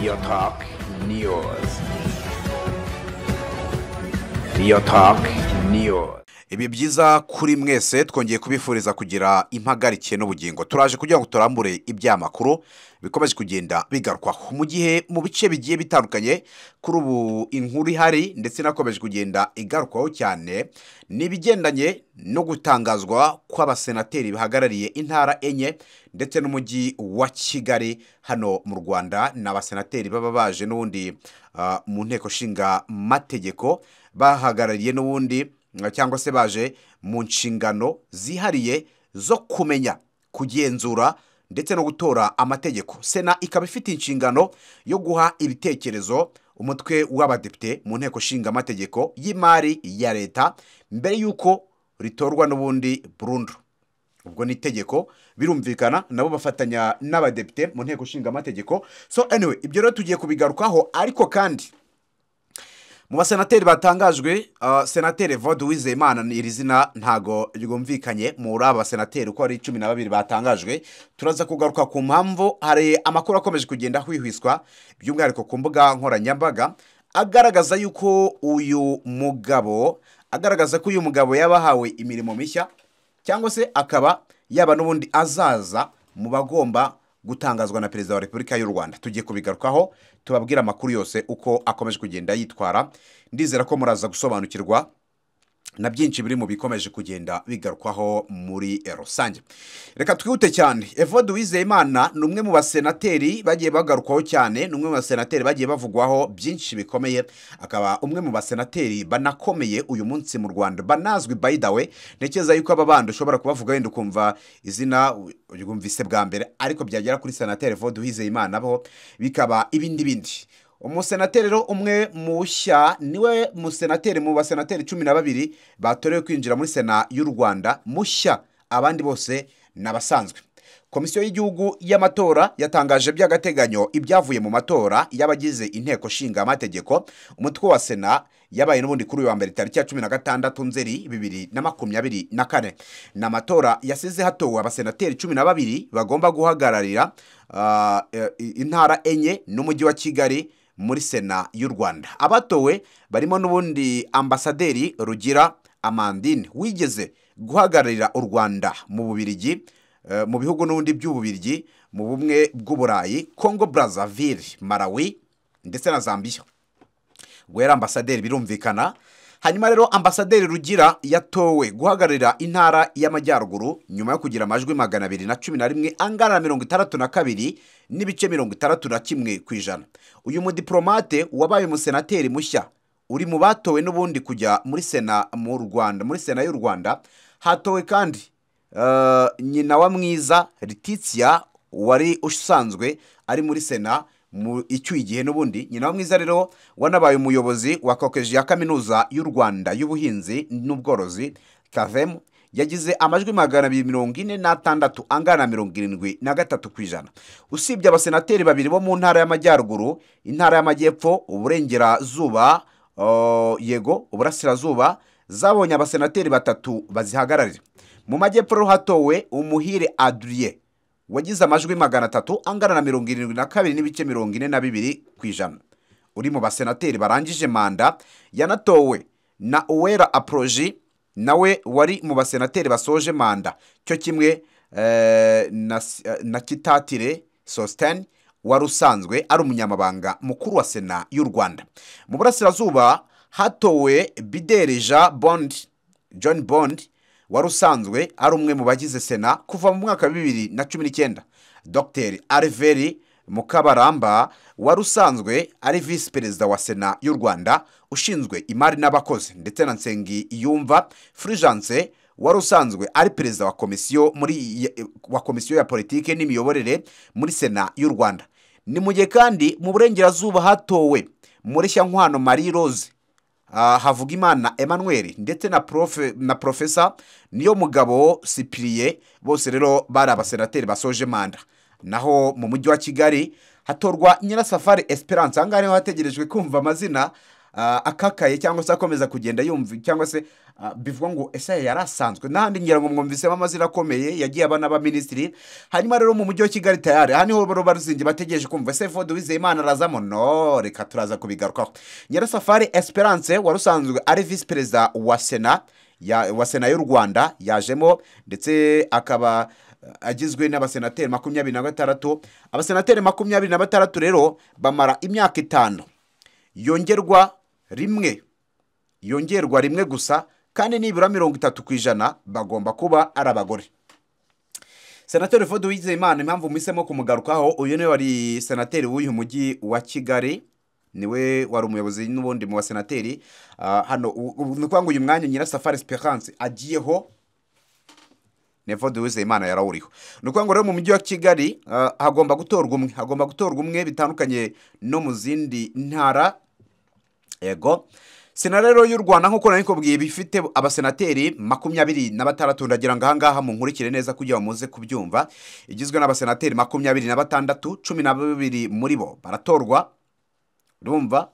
Your Talk News. Your Talk News. ibihe byiza kuri mwese twongeye kubifuriza kugira impagarike n'ubugingo turaje kugira ngo turambure ibyamakuru bikomeje kugenda bigarukwaho mu gihe mu bice bigiye bitandukanye kuri ubu inkuru ihari ndetse inakomeje kugenda igarukwaho cyane ni ibigendanye no gutangazwa kw'abasenateri bahagarariye intara enye ndetse n'umujyi wa kigali hano mu rwanda ni abasenateri baba baje n'ubundi ah, mu nteko nshinga mategeko bahagarariye n'ubundi cyangwa se baje mu nshingano zihariye zo kumenya kugenzura ndetse no gutora amategeko sena ikaba ifite inshingano yo guha ibitekerezo umutwe w'abadepite mu nteko nshinga amategeko y'imari ya leta mbere y'uko ritorwa n'ubundi burundu ubwo ni itegeko birumvikana nabo bafatanya n'abadepite mu nteko nshinga amategeko so anyway ibyo rero tugiye kubigarukaho ariko kandi mu basenateri batangajwe uh, senateri vode wizeyimana ni iri zina ntago ryumvikanye muri aba basenateri uko ari cumi na babiri batangajwe turaza kugaruka ku mpamvu hari amakuru akomeje kugenda hwihwiswa by'umwihariko ku mbuga nkoranyambaga agaragaza yuko uyu mugabo agaragaza ko uyu mugabo yabahawe imirimo mishya cyangwa se akaba yaba n'ubundi azaza mu bagomba gutangazwa na perezida wa repubulika y'u rwanda tugiye kubigarukaho tubabwire amakuru yose uko akomeje kugenda yitwara ndizera ko muraza gusobanukirwa na byinshi biri mu bikomeje kugenda bigarukwaho muri rusange reka twihute cyane evode wizeyimana ni umwe mu basenateri bagiye bagarukwaho cyane ni umwe mu basenateri bagiye bavugwaho byinshi bikomeye akaba umwe mu basenateri banakomeye uyu munsi mu rwanda banazwi by the way ntekereza yuko aba bandi ushobora kubavuga wenda ukumva izina ryumvise bwa mbere ariko byagera kuri senateri evode wizeyimana bo bikaba ibindi bindi umusenateri rero umwe mushya niwe musenateri mu basenateri cumi na babiri batorewe kwinjira muri sena y'u rwanda mushya abandi bose ni abasanzwe komisiyo y'igihugu y'amatora yatangaje by'agateganyo ibyavuye mu matora y'abagize inteko nshinga amategeko umutwe wa sena yabaye n'ubundi kuri uyu wa mbere tariki ya cumi na gatandatu nzeri bibiri na makumyabiri na kane ni amatora yasize hatowe abasenateri cumi na babiri bagomba guhagararira ah, eh, intara enye n'umujyi wa kigali muri sena y'u rwanda abatowe barimo n'ubundi ambasaderi rugira amandine wigeze guhagararira u rwanda mu bubirigi eh, mu bihugu n'ubundi by'ububirigi mu bumwe bw'uburayi congo brazzaville malawi ndetse na zambia ubwo yari ambasaderi birumvikana hanyuma rero ambasaderi rugira yatowe guhagararira intara y'amajyaruguru nyuma yo kugira amajwi magana abiri na cumi na rimwe angana na mirongo itandatu na kabiri n'ibice mirongo itandatu na kimwe ku ijana uyu mudiporomate wabaye umusenateri mushya uri mu batowe n'ubundi kujya muri sena mu rwanda muri sena y'u rwanda hatowe kandi eh, nyina wa mwiza Letitia wari usanzwe ari muri sena mu icyuye igihe n'ubundi nyina wa mwiza rero wanabaye umuyobozi wa kokeji ya kaminuza y'u rwanda y'ubuhinzi n'ubworozi kavem yagize amajwi magana abiri mirongo ine n'atandatu angana na mirongo irindwi na gatatu ku ijana usibye abasenateri babiri bo mu ntara y'amajyaruguru intara y'amajyepfo uburengerazuba oh, yego uburasirazuba zabonye abasenateri batatu bazihagararira mu majyepfo rero hatowe umuhire adriye wagize amajwi magana atatu angana na mirongo irindwi na kabiri n'ibice mirongo ine na bibiri ku ijana uri mu basenateri barangije manda yanatowe na uwera aporoji nawe wari mu basenateri basoje manda cyo kimwe eh, na, na kitatire sositani wari usanzwe ari umunyamabanga mukuru wa sena y'u rwanda mu burasirazuba hatowe bidereja bondi john bondi wari usanzwe ari umwe mu bagize sena kuva mu mwaka wa bibiri na cumi n'icyenda dr alveri mukabaramba wari usanzwe ari visi perezida wa sena y'u rwanda ushinzwe imari n'abakozi ndetse na nsengi yumva furijanse wari usanzwe ari perezida wa komisiyo muri wa komisiyo ya politiki n'imiyoborere muri sena y'u rwanda ni mu gihe kandi mu burengerazuba hatowe mureshya nkwano marie rose Ah, havugimana emmanuel ndetse na profe na profesa niyo mugabo sipiriye bose rero bari abasenateri basoje manda naho mu mujyi wa kigali hatorwa nyirasafari esperance aha ngaha niho hategerejwe kumva amazina ah, akakaye cyangwa se akomeza kugenda yumva cyangwa se ah, bivuga ngo ese yari asanzwe n'ahandi ngira ngo mwumvisemo amazina akomeye yagiye aba n'abaminisitiri hanyuma rero mu mujyi wa kigali tayari aha niho baro baruzingi bategereje kumva ese vode wizeyimana arazamo no reka turaza kubigarukaho nyirasafari esperance wari usanzwe ari visi perezida wa sena ya- wa sena y'u rwanda yajemo ndetse akaba eh, agizwe n'abasenateri makumyabiri na batandatu abasenateri makumyabiri na batandatu rero bamara imyaka itanu yongerwa rimwe yongerwa rimwe gusa kandi nibura mirongo itatu ku ijana bagomba kuba ari abagore senateri Fode Uwizeyimana impamvu muhisemo kumugarukaho uyu niwe wari senateri w'uyu mujyi wa kigali niwe wari umuyobozi n'ubundi mu basenateri Ah, hano u- u- ni ukuvuga ngo uyu mwanya nyirasafari esperance agiyeho ni Evode Uwizeyimana yarawuriho ni ukuvuga ngo rero mu mujyi wa kigali ah, hagomba gutorwa umwe hagomba gutorwa umwe bitandukanye no mu zindi ntara ego sena rero y'u rwanda nk'uko nari kubwiye iba ifite abasenateri makumyabiri na batandatu ndagira ngo ahangaha munkurikire neza kugira ngo muze kubyumva igizwe n'abasenateri makumyabiri na batandatu cumi na babiri muri bo baratorwa urumva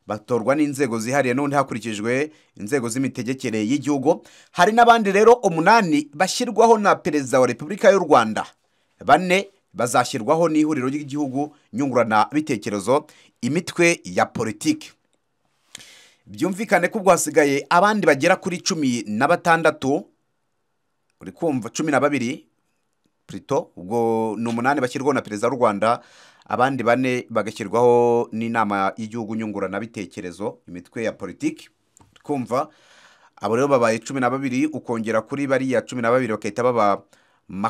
batorwa n'inzego zihariye n'ubundi hakurikijwe inzego z'imitegekere y'igihugu hari n'abandi rero umunani bashyirwaho na perezida wa repubulika y'u rwanda bane bazashyirwaho n'ihuriro ry'igihugu nyunguranabitekerezo imitwe ya politiki byumvikane ko ubwo hasigaye abandi bagera kuri cumi na batandatu uri kumva cumi na babiri purito ubwo ni umunani bashyirwaho na perezida w'u rwanda abandi bane bagashyirwaho n'inama y'igihugu nyunguranabitekerezo imitwe ya politiki uri kumva abo rero babaye cumi na babiri ukongera kuri bariya cumi na babiri bagahita baba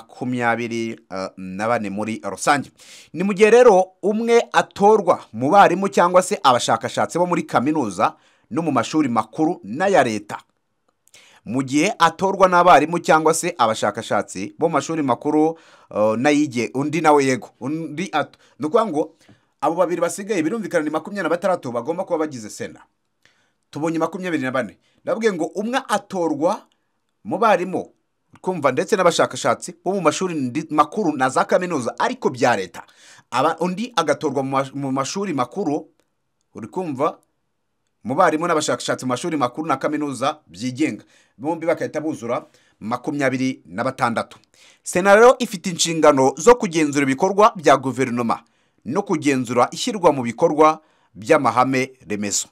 makumyabiri eh, na bane muri rusange ni mu gihe rero umwe atorwa mu barimu cyangwa se abashakashatsi bo muri kaminuza no mu mashuri makuru n'aya leta mu gihe atorwa n'abarimu cyangwa se abashakashatsi bo mu mashuri makuru eh, n'ayige undi nawe yego undi at- ni ukuvuga ngo abo babiri basigaye birumvikana ni makumyabiri na batandatu bagomba kuba bagize sena tubonye makumyabiri na bane ndavuga ngo umwe atorwa mu barimu twumva ndetse n'abashakashatsi bo mu mashuri ndi- makuru na za kaminuza ariko bya leta Aba- undi agatorwa mu mash- mu mashuri makuru uri kumva mu barimu n'abashakashatsi mu mashuri makuru na kaminuza byigenga bombi bagahita buzura makumyabiri na batandatu sena rero ifite inshingano zo kugenzura ibikorwa bya guverinoma no kugenzura ishyirwa mu bikorwa by'amahame remezo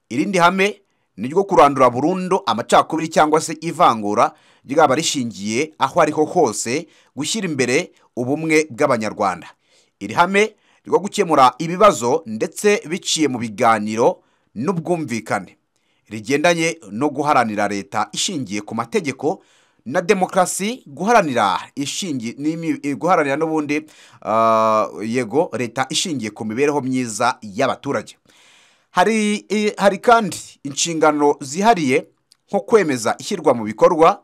irindi hame ni ryo kurandura burundu amacakubiri cyangwa se ivangura ryaba rishingiye aho ariho hose gushyira imbere ubumwe bw'abanyarwanda iri hame ryo gukemura ibibazo ndetse biciye mu biganiro n'ubwumvikane rigendanye no guharanira leta ishingiye ku mategeko na demokarasi guharanira ishingi n'imi- eh, guharanira n'ubundi ah, yego leta ishingiye ku mibereho myiza y'abaturage hari eh, hari kandi inshingano zihariye nko kwemeza ishyirwa mu bikorwa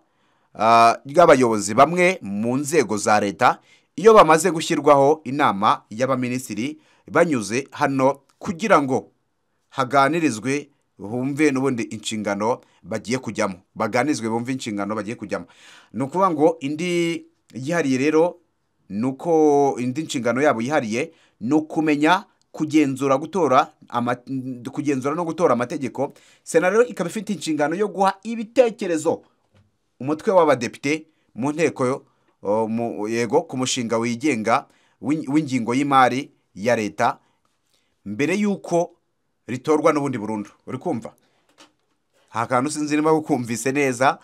ah, ry'abayobozi bamwe mu nzego za leta iyo bamaze gushyirwaho inama y'abaminisitiri banyuze hano kugira ngo haganirizwe bumve n'ubundi inshingano bagiye kujyamo baganirizwe bumve inshingano bagiye kujyamo ni ukuvuga ngo indi yihariye rero ni uko indi nshingano yabo yihariye ni ukumenya kugenzura gutora ama, kugenzura no gutora amategeko sena rero ikaba ifite inshingano yo guha ibitekerezo umutwe w'abadepite mu nteko o, mu- yego ku mushinga wigenga w'in- w'ingingo y'imari ya leta mbere y'uko ritorwa n'ubundi burundu uri kumva nta kantu sinzi niba ukumvise neza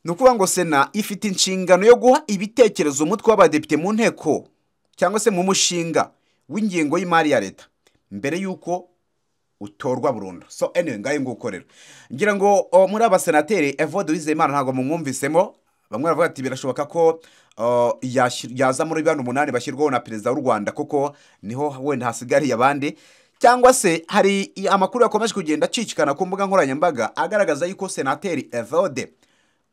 ni ukuvuga ngo sena ifite inshingano yo guha ibitekerezo umutwe w'abadepite mu nteko cyangwa se mu mushinga w'ingengo y'imari ya leta mbere y'uko utorwa burundu so anyway ngayo nguko rero ngira ngo o, muri abasenateri Evode Uwizeyimana ntabwo mumwumvisemo bamwe baravuga ati birashoboka ko o, yashi- yaza muri bano umunani bashyirwaho na perezida w'u Rwanda kuko niho wenda hasigariye abandi cyangwa se hari i- amakuru yakomeje kugenda acicikana ku mbuga nkoranyambaga agaragaza yuko senateri Evode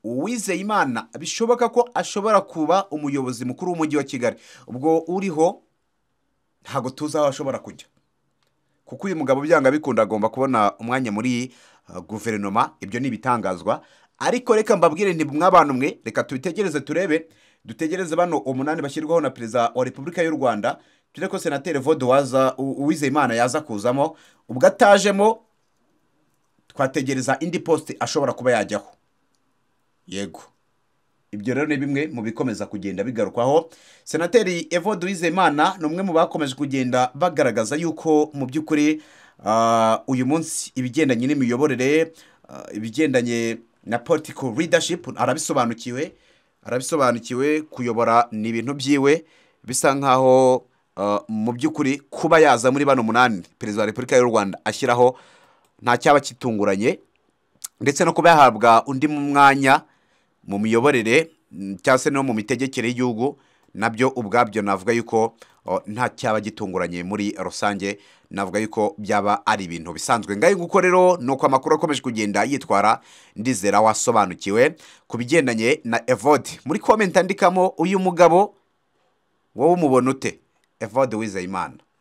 Uwizeyimana bishoboka ko ashobora kuba umuyobozi mukuru w'umujyi wa Kigali ubwo uriho ntabwo tuzi aho ashobora kujya kuko uyu mugabo byanga bikunda agomba kubona umwanya muri uh, guverinoma ibyo ni ibitangazwa ariko reka mbabwire nti mw'abantu mwe reka tubitegereze turebe dutegereze bano umunani bashyirwaho na perezida wa repubulika y'u rwanda turi ko senateri voduwaza uwizeye imana yaza kuzamo ubwo atajemo twategereza indi posite ashobora kuba yajyaho yego ibyo rero ni bimwe mu bikomeza kugenda bigarukwaho senateri evo duwizeyimana ni umwe mu bakomeje kugenda bagaragaza yuko mu by'ukuri ah, uyu munsi ibigendanye n'imiyoborere ah, ibigendanye na political leadership arabisobanukiwe arabisobanukiwe kuyobora ni ibintu byiwe bisa nkaho ah, mu by'ukuri kuba yaza muri bano munani perezida wa repubulika y'u rwanda ashyiraho nta cyaba kitunguranye ndetse no kuba yahabwa undi mwanya mu miyoborere mm, cyangwa se no mu mitegekere y'igihugu nabyo ubwabyo navuga yuko o, nta cyaba gitunguranye muri rusange navuga yuko byaba ari ibintu bisanzwe ngayo nguko rero ni uko amakuru akomeje kugenda yitwara ndizera wasobanukiwe ku bigendanye na evode muri komenti andikamo uyu mugabo wowe umubona ute evode wizeyimana